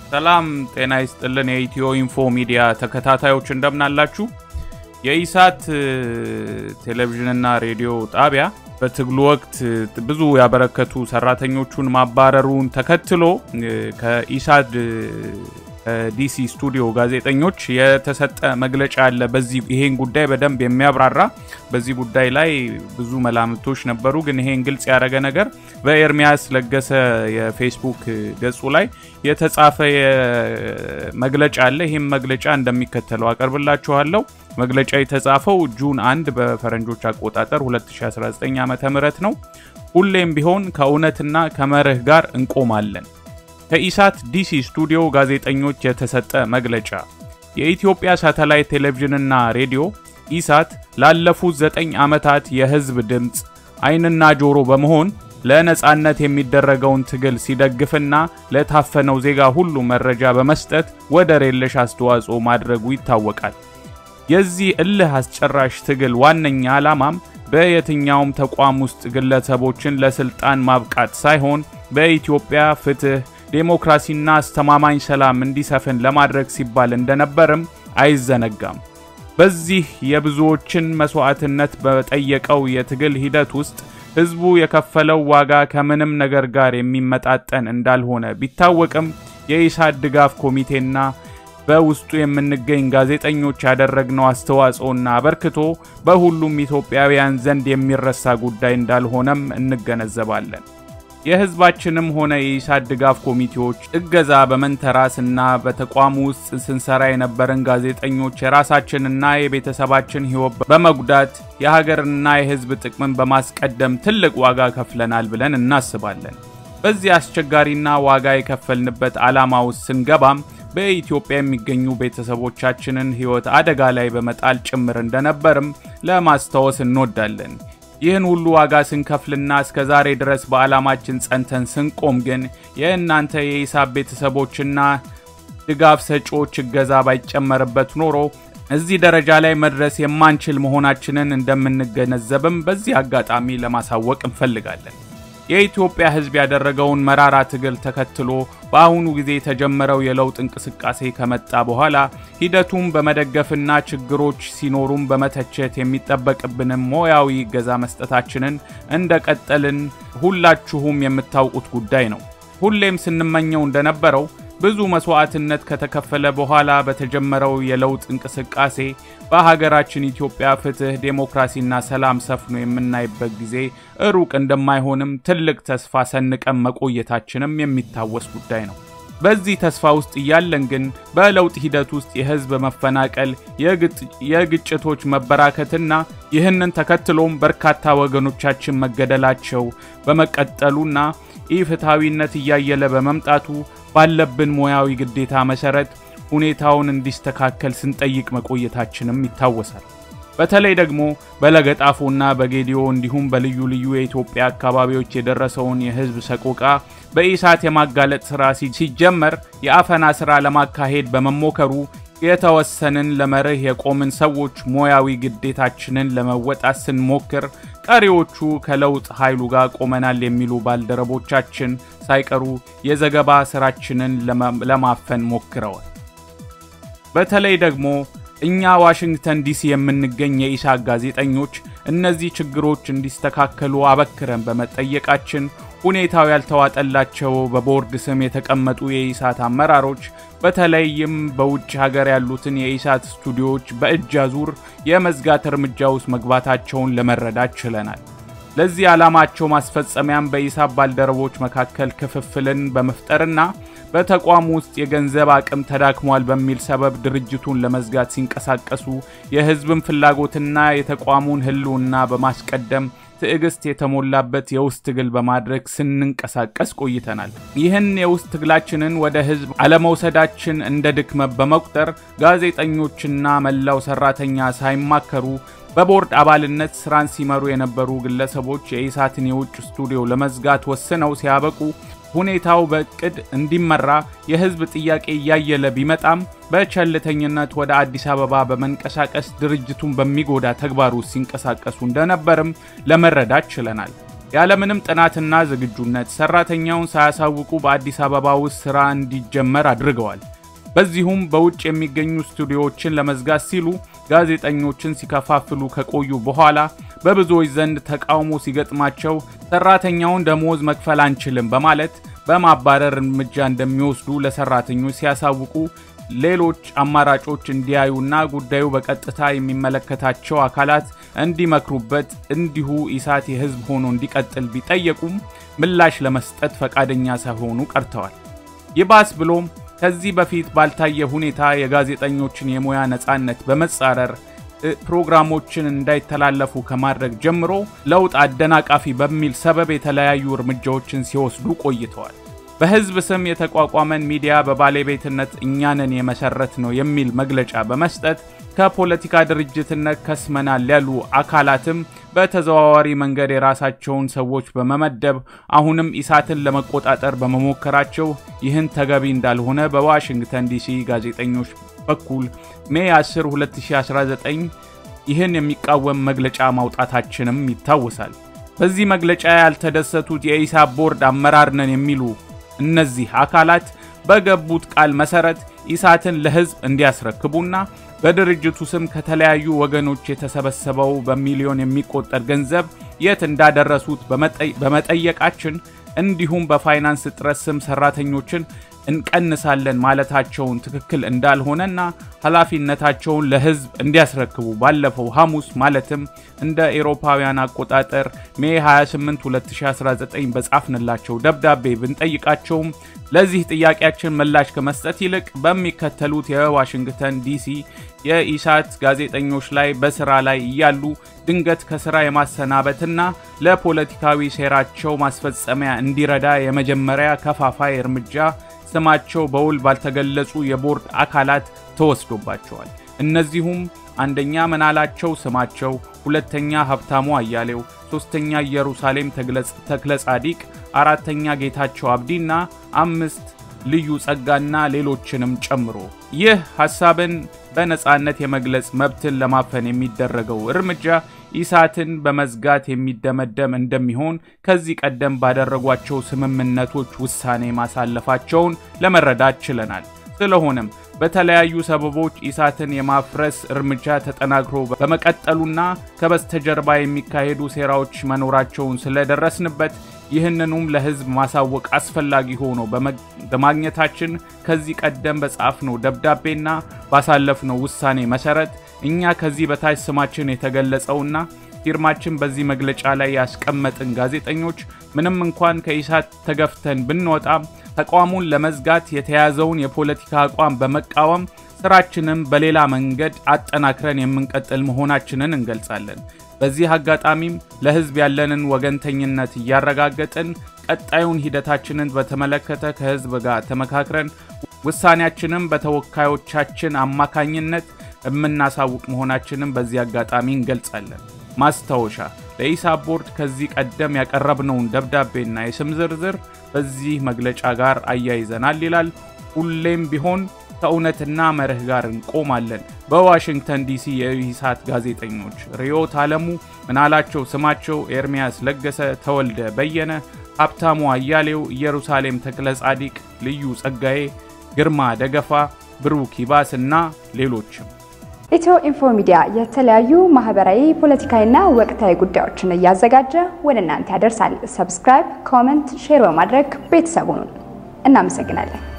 ሰላም ጤና ይስጥልን። የኢትዮ ኢንፎ ሚዲያ ተከታታዮች እንደምናላችሁ። የኢሳት ቴሌቪዥንና ሬዲዮ ጣቢያ በትግሉ ወቅት ብዙ ያበረከቱ ሰራተኞቹን ማባረሩን ተከትሎ ከኢሳድ ዲሲ ስቱዲዮ ጋዜጠኞች የተሰጠ መግለጫ አለ። በዚህ ይሄን ጉዳይ በደንብ የሚያብራራ በዚህ ጉዳይ ላይ ብዙ መላምቶች ነበሩ፣ ግን ይሄን ግልጽ ያደረገ ነገር በኤርሚያስ ለገሰ የፌስቡክ ገጹ ላይ የተጻፈ መግለጫ አለ። ይህም መግለጫ እንደሚከተለው አቀርብላችኋለሁ። መግለጫ የተጻፈው ጁን 1 በፈረንጆች አቆጣጠር 2019 ዓ ም ነው። ሁሌም ቢሆን ከእውነትና ከመርህ ጋር እንቆማለን። ከኢሳት ዲሲ ስቱዲዮ ጋዜጠኞች የተሰጠ መግለጫ። የኢትዮጵያ ሳተላይት ቴሌቪዥንና ሬዲዮ ኢሳት ላለፉት ዘጠኝ ዓመታት የሕዝብ ድምፅ ዓይንና ጆሮ በመሆን ለነጻነት የሚደረገውን ትግል ሲደግፍና ለታፈነው ዜጋ ሁሉ መረጃ በመስጠት ወደር የለሽ አስተዋጽኦ ማድረጉ ይታወቃል። የዚህ እልህ አስጨራሽ ትግል ዋነኛ ዓላማም በየትኛውም ተቋም ውስጥ ግለሰቦችን ለስልጣን ማብቃት ሳይሆን በኢትዮጵያ ፍትህ ዴሞክራሲና አስተማማኝ ሰላም እንዲሰፍን ለማድረግ ሲባል እንደነበርም አይዘነጋም። በዚህ የብዙዎችን መስዋዕትነት በጠየቀው የትግል ሂደት ውስጥ ህዝቡ የከፈለው ዋጋ ከምንም ነገር ጋር የሚመጣጠን እንዳልሆነ ቢታወቅም የኢሳት ድጋፍ ኮሚቴና በውስጡ የምንገኝ ጋዜጠኞች ያደረግነው አስተዋጽኦና አበርክቶ በሁሉም ኢትዮጵያውያን ዘንድ የሚረሳ ጉዳይ እንዳልሆነም እንገነዘባለን። የህዝባችንም ሆነ የኢሳት ድጋፍ ኮሚቴዎች እገዛ በመንተራስ እና በተቋሙ ውስጥ ስንሰራ የነበረን ጋዜጠኞች የራሳችንና የቤተሰባችን ህይወት በመጉዳት የሀገርና የህዝብ ጥቅምን በማስቀደም ትልቅ ዋጋ ከፍለናል ብለን እናስባለን። በዚህ አስቸጋሪና ዋጋ የከፈልንበት ዓላማ ውስጥ ስንገባም በኢትዮጵያ የሚገኙ ቤተሰቦቻችንን ህይወት አደጋ ላይ በመጣል ጭምር እንደነበርም ለማስታወስ እንወዳለን። ይህን ሁሉ ዋጋ ስንከፍልና እስከ ዛሬ ድረስ በዓላማችን ጸንተን ስንቆም ግን የእናንተ የኢሳት ቤተሰቦችና ድጋፍ ሰጪዎች እገዛ ባይጨመርበት ኖሮ እዚህ ደረጃ ላይ መድረስ የማንችል መሆናችንን እንደምንገነዘብም በዚህ አጋጣሚ ለማሳወቅ እንፈልጋለን። የኢትዮጵያ ህዝብ ያደረገውን መራራ ትግል ተከትሎ በአሁኑ ጊዜ የተጀመረው የለውጥ እንቅስቃሴ ከመጣ በኋላ ሂደቱን በመደገፍና ችግሮች ሲኖሩም በመተቸት የሚጠበቅብንም ሙያዊ እገዛ መስጠታችንን እንደቀጠልን ሁላችሁም የምታውቁት ጉዳይ ነው። ሁሌም ስንመኘው እንደነበረው ብዙ መስዋዕትነት ከተከፈለ በኋላ በተጀመረው የለውጥ እንቅስቃሴ በሀገራችን ኢትዮጵያ ፍትህ፣ ዴሞክራሲና ሰላም ሰፍኖ የምናይበት ጊዜ ሩቅ እንደማይሆንም ትልቅ ተስፋ ሰንቀን መቆየታችንም የሚታወስ ጉዳይ ነው። በዚህ ተስፋ ውስጥ እያለን ግን በለውጥ ሂደት ውስጥ የህዝብ መፈናቀል፣ የግጭቶች መበራከትና ይህንን ተከትሎም በርካታ ወገኖቻችን መገደላቸው በመቀጠሉና ኢፍትሐዊነት እያየለ በመምጣቱ ባለብን ሙያዊ ግዴታ መሰረት ሁኔታውን እንዲስተካከል ስንጠይቅ መቆየታችንም ይታወሳል። በተለይ ደግሞ በለገጣፎና በጌዲዮ እንዲሁም በልዩ ልዩ የኢትዮጵያ አካባቢዎች የደረሰውን የህዝብ ሰቆቃ በኢሳት የማጋለጥ ሥራ ሲጀመር የአፈና ሥራ ለማካሄድ በመሞከሩ የተወሰንን ለመርህ የቆምን ሰዎች ሙያዊ ግዴታችንን ለመወጣት ስንሞክር ቀሪዎቹ ከለውጥ ኃይሉ ጋር ቆመናል የሚሉ ባልደረቦቻችን ሳይቀሩ የዘገባ ስራችንን ለማፈን ሞክረዋል። በተለይ ደግሞ እኛ ዋሽንግተን ዲሲ የምንገኝ የኢሳት ጋዜጠኞች እነዚህ ችግሮች እንዲስተካከሉ አበክረን በመጠየቃችን ሁኔታው ያልተዋጠላቸው በቦርድ ስም የተቀመጡ የኢሳት አመራሮች በተለይም በውጭ ሀገር ያሉትን የኢሳት ስቱዲዮዎች በእጅ አዙር የመዝጋት እርምጃ ውስጥ መግባታቸውን ለመረዳት ችለናል። ለዚህ ዓላማቸው ማስፈጸሚያም በኢሳት ባልደረቦች መካከል ክፍፍልን በመፍጠርና በተቋሙ ውስጥ የገንዘብ አቅም ተዳክሟል በሚል ሰበብ ድርጅቱን ለመዝጋት ሲንቀሳቀሱ የሕዝብን ፍላጎትና የተቋሙን ሕልውና በማስቀደም ትዕግስት የተሞላበት የውስጥ ትግል በማድረግ ስንንቀሳቀስ ቆይተናል። ይህን የውስጥ ትግላችንን ወደ ህዝብ አለመውሰዳችን እንደ ድክመት በመቁጠር ጋዜጠኞችና መላው ሰራተኛ ሳይማከሩ በቦርድ አባልነት ስራን ሲመሩ የነበሩ ግለሰቦች የኢሳትን የውጭ ስቱዲዮ ለመዝጋት ወስነው ሲያበቁ ሁኔታው በእቅድ እንዲመራ የህዝብ ጥያቄ እያየለ ቢመጣም በቸልተኝነት ወደ አዲስ አበባ በመንቀሳቀስ ድርጅቱን በሚጎዳ ተግባር ውስጥ ሲንቀሳቀሱ እንደነበርም ለመረዳት ችለናል። ያለምንም ጥናትና ዝግጁነት ሰራተኛውን ሳያሳውቁ በአዲስ አበባ ውስጥ ሥራ እንዲጀመር አድርገዋል። በዚሁም በውጭ የሚገኙ ስቱዲዮዎችን ለመዝጋት ሲሉ ጋዜጠኞችን ሲከፋፍሉ ከቆዩ በኋላ በብዙዎች ዘንድ ተቃውሞ ሲገጥማቸው ሰራተኛውን ደሞዝ መክፈል አንችልም በማለት በማባረር እርምጃ እንደሚወስዱ ለሰራተኞች ሲያሳውቁ ሌሎች አማራጮች እንዲያዩና ጉዳዩ በቀጥታ የሚመለከታቸው አካላት እንዲመክሩበት እንዲሁ ኢሳት የሕዝብ ሆኖ እንዲቀጥል ቢጠየቁም ምላሽ ለመስጠት ፈቃደኛ ሳይሆኑ ቀርተዋል። ይባስ ብሎም ከዚህ በፊት ባልታየ ሁኔታ የጋዜጠኞችን የሙያ ነጻነት በመጻረር ፕሮግራሞችን እንዳይተላለፉ ከማድረግ ጀምሮ ለውጥ አደናቃፊ በሚል ሰበብ የተለያዩ እርምጃዎችን ሲወስዱ ቆይተዋል። በህዝብ ስም የተቋቋመን ሚዲያ በባለቤትነት እኛንን የመሰረት ነው የሚል መግለጫ በመስጠት ከፖለቲካ ድርጅትነት ከስመናል ያሉ አካላትም በተዘዋዋሪ መንገድ የራሳቸውን ሰዎች በመመደብ አሁንም ኢሳትን ለመቆጣጠር በመሞከራቸው ይህን ተገቢ እንዳልሆነ በዋሽንግተን ዲሲ ጋዜጠኞች በኩል ሜይ 10 2019 ይህን የሚቃወም መግለጫ ማውጣታችንም ይታወሳል። በዚህ መግለጫ ያልተደሰቱት የኢሳት ቦርድ አመራር ነን የሚሉ እነዚህ አካላት በገቡት ቃል መሰረት ኢሳትን ለህዝብ እንዲያስረክቡና በድርጅቱ ስም ከተለያዩ ወገኖች የተሰበሰበው በሚሊዮን የሚቆጠር ገንዘብ የት እንዳደረሱት በመጠየቃችን እንዲሁም በፋይናንስ እጥረት ስም ሰራተኞችን እንቀንሳለን ማለታቸውን ትክክል እንዳልሆነና ኃላፊነታቸውን ለህዝብ እንዲያስረክቡ ባለፈው ሐሙስ ማለትም እንደ ኤሮፓውያን አቆጣጠር ሜ 28 2019 በጻፍንላቸው ደብዳቤ ብንጠይቃቸውም ለዚህ ጥያቄያችን ምላሽ ከመስጠት ይልቅ በሚከተሉት የዋሽንግተን ዲሲ የኢሳት ጋዜጠኞች ላይ በስራ ላይ እያሉ ድንገት ከስራ የማሰናበትና ለፖለቲካዊ ሴራቸው ማስፈጸሚያ እንዲረዳ የመጀመሪያ ከፋፋይ እርምጃ ስማቸው በውል ባልተገለጹ የቦርድ አካላት ተወስዶባቸዋል። እነዚሁም አንደኛ ምናላቸው ስማቸው፣ ሁለተኛ ሀብታሙ አያሌው፣ ሶስተኛ ኢየሩሳሌም ተክለ ጻዲቅ፣ አራተኛ ጌታቸው አብዲና አምስት ልዩ ጸጋና ሌሎችንም ጨምሮ ይህ ሐሳብን በነጻነት የመግለጽ መብትን ለማፈን የሚደረገው እርምጃ ኢሳትን በመዝጋት የሚደመደም እንደሚሆን ከዚህ ቀደም ባደረጓቸው ስምምነቶች ውሳኔ ማሳለፋቸውን ለመረዳት ችለናል። ስለሆነም በተለያዩ ሰበቦች ኢሳትን የማፍረስ እርምጃ ተጠናክሮ በመቀጠሉና ከበስተጀርባ የሚካሄዱ ሴራዎች መኖራቸውን ስለደረስንበት ይህንኑም ለሕዝብ ማሳወቅ አስፈላጊ ሆኖ በማግኘታችን ከዚህ ቀደም በጻፍነው ደብዳቤና ባሳለፍነው ውሳኔ መሰረት እኛ ከዚህ በታች ስማችን የተገለጸውና ፊርማችን በዚህ መግለጫ ላይ ያስቀመጥን ጋዜጠኞች ምንም እንኳን ከኢሳት ተገፍተን ብንወጣም ተቋሙን ለመዝጋት የተያዘውን የፖለቲካ አቋም በመቃወም ስራችንም በሌላ መንገድ አጠናክረን የምንቀጥል መሆናችንን እንገልጻለን። በዚህ አጋጣሚም ለሕዝብ ያለንን ወገንተኝነት እያረጋገጥን ቀጣዩን ሂደታችንን በተመለከተ ከሕዝብ ጋር ተመካክረን ውሳኔያችንም በተወካዮቻችን አማካኝነት የምናሳውቅ መሆናችንን በዚህ አጋጣሚ እንገልጻለን። ማስታወሻ ለኢሳት ቦርድ ከዚህ ቀደም ያቀረብነውን ደብዳቤና የስም ዝርዝር በዚህ መግለጫ ጋር አያይዘናል ይላል። ሁሌም ቢሆን ከእውነትና መርህ ጋር እንቆማለን። በዋሽንግተን ዲሲ የኢሳት ጋዜጠኞች ሪዮት አለሙ፣ ምናላቸው ስማቸው፣ ኤርሚያስ ለገሰ፣ ተወልደ በየነ፣ ሀብታሙ አያሌው፣ ኢየሩሳሌም ተክለ ጻዲቅ፣ ልዩ ጸጋዬ፣ ግርማ ደገፋ፣ ብሩክ ይባስ እና ሌሎችም። ኢትዮ ኢንፎ ሚዲያ የተለያዩ ማህበራዊ፣ ፖለቲካዊና ወቅታዊ ጉዳዮችን እያዘጋጀ ወደ እናንተ ያደርሳል። ሰብስክራይብ፣ ኮመንት፣ ሼር በማድረግ ቤተሰቡን እናመሰግናለን።